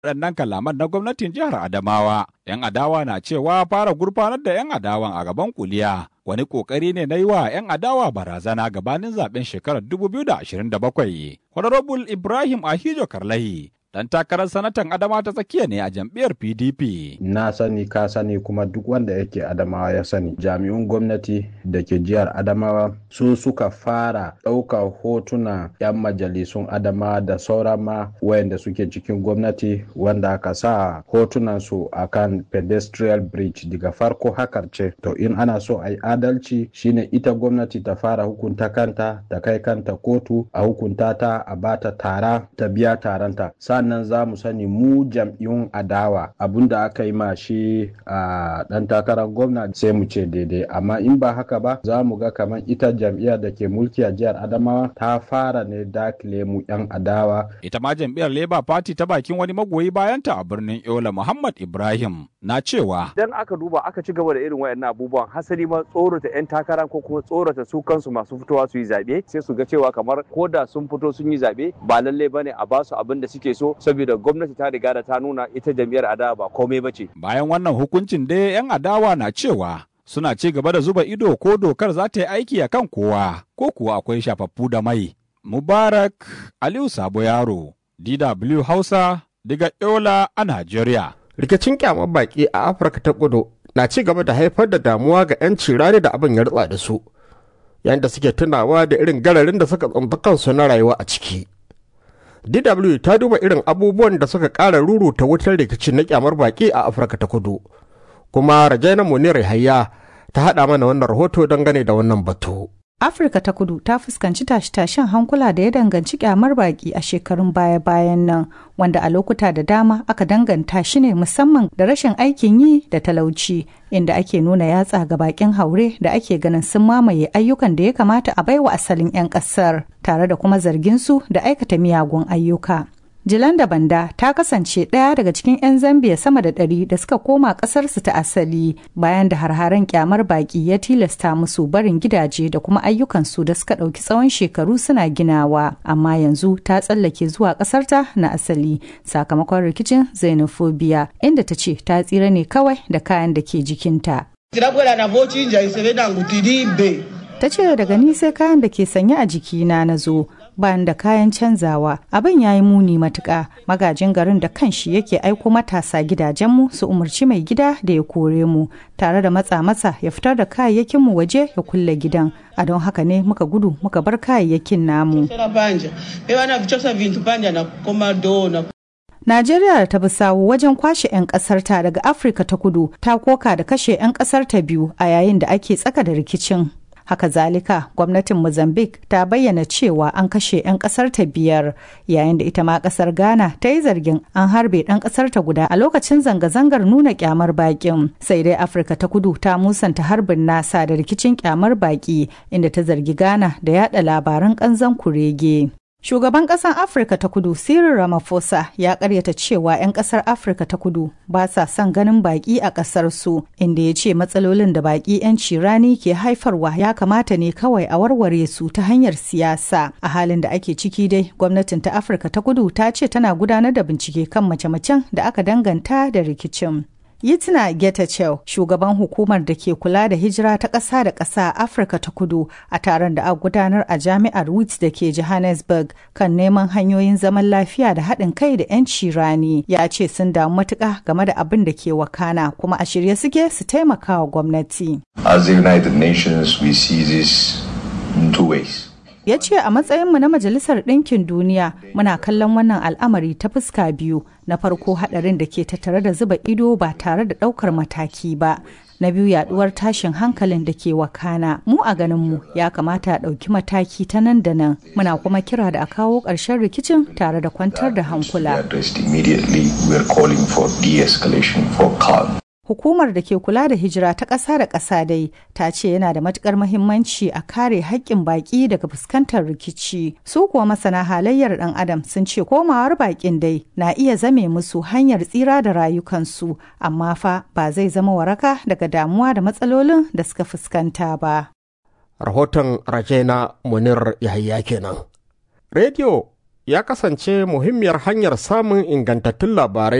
waɗannan kalaman na gwamnatin jihar Adamawa. 'Yan adawa na cewa fara gurfanar da 'yan adawan a gaban kuliya wani ƙoƙari ne na yi wa 'yan adawa barazana gabanin zaben shekarar 2027. Honorable Ibrahim Ahijo Karlahi dan takarar sanatan adama ta tsakiya ne a jam'iyyar pdp na sani ka sani kuma duk wanda yake adamawa ya sani jami'un gwamnati da ke jihar adamawa su suka fara ɗaukar hotuna 'yan majalisun adamawa da sauran ma wayanda suke cikin gwamnati wanda aka sa hotunan su akan pedestrian bridge daga farko hakar ce to in ana so a yi adalci shine ita gwamnati ta fara hukunta kanta ta kai kanta kotu a hukunta ta a bata tara ta biya taranta sannan za mu sani mu jam'iyyun adawa abinda aka yi ma shi a dan takarar gwamna sai mu ce daidai amma in ba haka ba za mu ga kamar ita jam'iyyar da ke mulki a jihar adamawa ta fara ne dakile mu yan adawa ita ma jam'iyyar labour party ta bakin wani magoyi bayanta a birnin yola muhammad ibrahim na cewa idan aka duba aka ci gaba da irin wayannan abubuwan hasali ma tsorata yan takara ko kuma tsorata su kansu masu fitowa su yi zaɓe sai su ga cewa kamar ko da sun fito sun yi zaɓe ba lallai bane a basu abin da suke so saboda gwamnati ta riga da ta nuna ita jam'iyyar adawa ba komai ba ce. Bayan wannan hukuncin dai 'yan adawa na cewa suna ci gaba da zuba ido ko dokar za ta yi aiki a kan kowa ko kuwa akwai shafaffu da mai. Mubarak Aliyu Sabo Yaro, DW Hausa, daga Yola a Najeriya. Rikicin kyamar baki a Afirka ta kudu na ci gaba da haifar da damuwa ga 'yan cirani da abin ya rutsa da su, yayin da suke tunawa da irin gararin da suka tsinta kansu na rayuwa a ciki. DW ta duba irin abubuwan da suka ƙara ruruta wutar rikicin na kyamar baƙi a Afirka ta kudu. Kuma Rajaina Munir Hayya ta haɗa mana wannan rahoto dangane da wannan batu. Afirka ta kudu ta fuskanci tashe-tashen hankula da ya danganci kyamar baki a shekarun baya-bayan nan wanda a lokuta da dama aka danganta shi ne musamman da rashin aikin yi da talauci inda ake nuna yatsa ga bakin haure da ake ganin sun mamaye ayyukan da ya kamata a baiwa asalin 'yan kasar tare da kuma zargin su da aikata miyagun ayyuka. Jilanda Banda ta kasance ɗaya daga cikin 'yan Zambiya sama da ɗari da suka koma ƙasarsu ta asali bayan da harharen kyamar baƙi ya tilasta musu barin gidaje da kuma ayyukansu da suka ɗauki tsawon shekaru suna ginawa. Amma yanzu ta tsallake zuwa ƙasarta na asali sakamakon rikicin xenophobia inda ta ce ta tsira ne kawai da kayan da ke jikinta. Ta ce daga ni sai kayan da ke sanye a jikina na zo. bayan da kayan canzawa abin ya yi muni matuƙa magajin garin da kanshi yake aiko matasa gidajenmu su umarci mai gida da ya kore mu tare da matsa masa ya fitar da kayayyakinmu waje ya kulle gidan a don haka ne muka gudu muka bar kayayyakin namu Najeriya da ta bi sawu wajen kwashe 'yan ƙasarta daga Afirka ta kudu ta koka da kashe 'yan ƙasarta biyu a yayin da ake tsaka da rikicin. Haka zalika, gwamnatin Mozambique ta bayyana cewa an kashe 'yan kasar ta biyar, yayin da ita ma kasar Ghana ta yi zargin an harbe ɗan kasar ta guda a lokacin zanga-zangar nuna kyamar bakin. Sai dai Afirka ta kudu ta musanta harbin nasa da rikicin kyamar baki, inda ta zargi Ghana da yada labaran kanzan kurege. Shugaban ƙasar Afirka ta kudu Cyril Ramaphosa ya karyata cewa 'yan ƙasar Afirka ta kudu ba sa son ganin baƙi a ƙasar su, inda ya ce matsalolin da baƙi 'yan cirani ke haifarwa ya kamata ne kawai a warware su ta hanyar siyasa. A halin da ake ciki dai, gwamnatin ta Afirka ta kudu ta ce tana gudanar da bincike kan mace-macen da aka danganta da rikicin. Yitina Getachew, shugaban hukumar da ke kula da hijira ta ƙasa da ƙasa a Afirka ta kudu a taron da aka gudanar a jami'ar Wits da ke Johannesburg kan neman hanyoyin zaman lafiya da haɗin kai da 'yanci rani ya ce sun damu matuƙa game da abin da ke wakana kuma a shirye suke su taimaka wa gwamnati. As the United Nations, we see this in two ways. ya ce a matsayinmu na majalisar ɗinkin duniya muna kallon wannan al'amari ta fuska biyu na farko haɗarin da ke tattare da zuba ido ba tare da ɗaukar mataki ba na biyu yaduwar tashin hankalin da ke wakana mu a ganinmu ya kamata a ɗauki mataki ta nan da nan muna kuma kira da a kawo ƙarshen rikicin tare da kwantar da hankula Hukumar da ke kula da hijira ta ƙasa da ƙasa dai ta ce yana da matuƙar mahimmanci a kare haƙƙin baƙi daga fuskantar rikici. Su kuwa masana halayyar ɗan adam sun ce komawar baƙin dai na iya zame musu hanyar tsira da rayukansu, amma fa ba zai zama waraka daga damuwa da matsalolin da suka fuskanta ba. Rahoton Rajena Munir Yahaya kenan. Rediyo ya kasance muhimmiyar hanyar samun ingantattun labarai